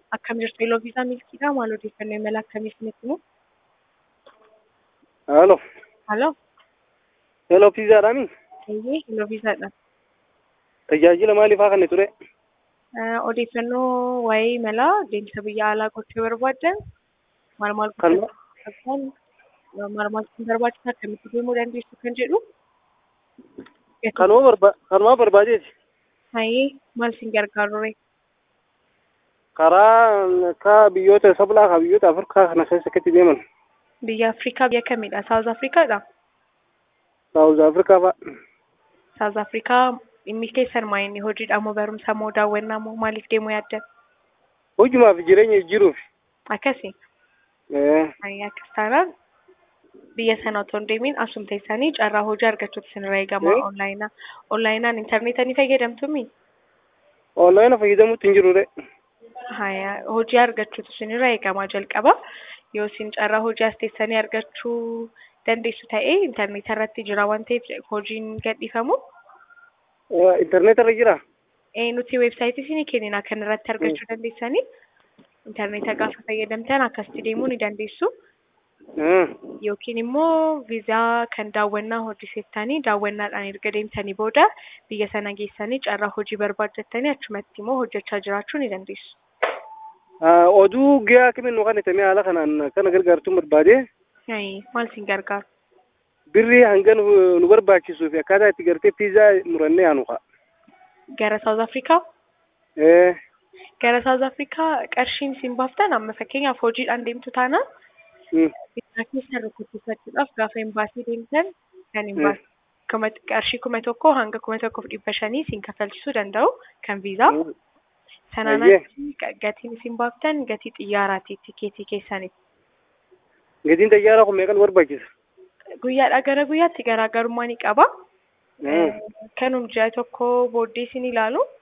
Akkam jirtu Eloo Viisaa Milkiidhaa maal odeeffannoo imala akkamii isinitti himu? Halo. Halo, Hello piizaadhaami. eeyyee Eloo Viisaadha. Tajaajila maaliifaa kan ture? Eh, Odeeffannoo waa'ee imalaa deemsa biyya alaa gochuu barbaaddan maal maal Kan gochuun maal maal isin barbaachisa akkamitti deemuu dandeessu kan jedhu. kanuma barba kanuma barbaadeeti. Hayyee maal isin gargaaru ree? Karaa ka biyyoota sablaa ka biyyoota Afrikaa kana keessa akkatti deeman. Biyya Afrikaa biyya kamiidha? Saawuz Afrikaadha? Saawuz Afrikaa fa'a. Saawuz Afrikaa dhimmi keessan maa inni hojiidha moo barumsa moo daawwannaa moo maaliif deemuu yaaddan? Hojumaaf jireenya jijjiiruuf. Akkasi. Eh, Hayyee akkas taanaan biyya sana otoo hin deemin asuma teessanii carraa hojii argachuutu isinirraa eegama Eh? onlaayinaa. Onlaayinaan intarneetaa ni fayyadamtumi? Onlaayina fayyadamuutti hin jiru de. Hayaa hojii argachuutu isinirraa eegama jalqaba. Yoo isin carraa hojii as teessanii argachuu dandeessu ta'ee intarneeta irratti jira waan ta'eef hojiin gadhiifamu. Eh, Intarneeta irra jira. Eh, nuti weebsaayitii isinii kennina kan irratti argachuu dandeessanii. Intarneeta gaafa fayyadamtan akkasitti deemuu ni dandeessu. Eh, Yookiin immoo viizaa kan daawwannaa hojjettanii daawwannaadhaan erga deemtanii booda biyya sana geessanii carraa hojii barbaaddattanii achumatti immoo hojjechaa jiraachuu ni dandeessu. ah, oduu giyaa kamiin nu kan itamee haala kanaan kana gargaartuu barbaade Hayi, maal isin gargaaru? birrii hanga nu nu barbaachisuu fi akkaataa itti gartee piizaa murannee aanu ka'a. Gara Saawuz Afrikaa? Eh, Gara Saawuz Afrikaa qarshiin isin baaftan amma fakkeenyaaf hojiidhaan deemtu taana mm, bitaa keessan rukutuufachuudhaaf gaafa imbaasii deemtan kan Mm. imbaasii kuma qarshii kuma tokko hanga kuma tokkoof dhibba shanii isin kafalchisuu danda'u kan viizaa. mm. Sanaan Ayyee. achi gatiin isin baaftan gatii xiyyaaraati tikeetii keessaniif. Gatiin xayyaaraa kun meeqa nu barbaachisa? Guyyaadhaa gara guyyaatti garaagarummaa ni qaba. Mm. Kanum ji'a tokko booddee isin ilaalu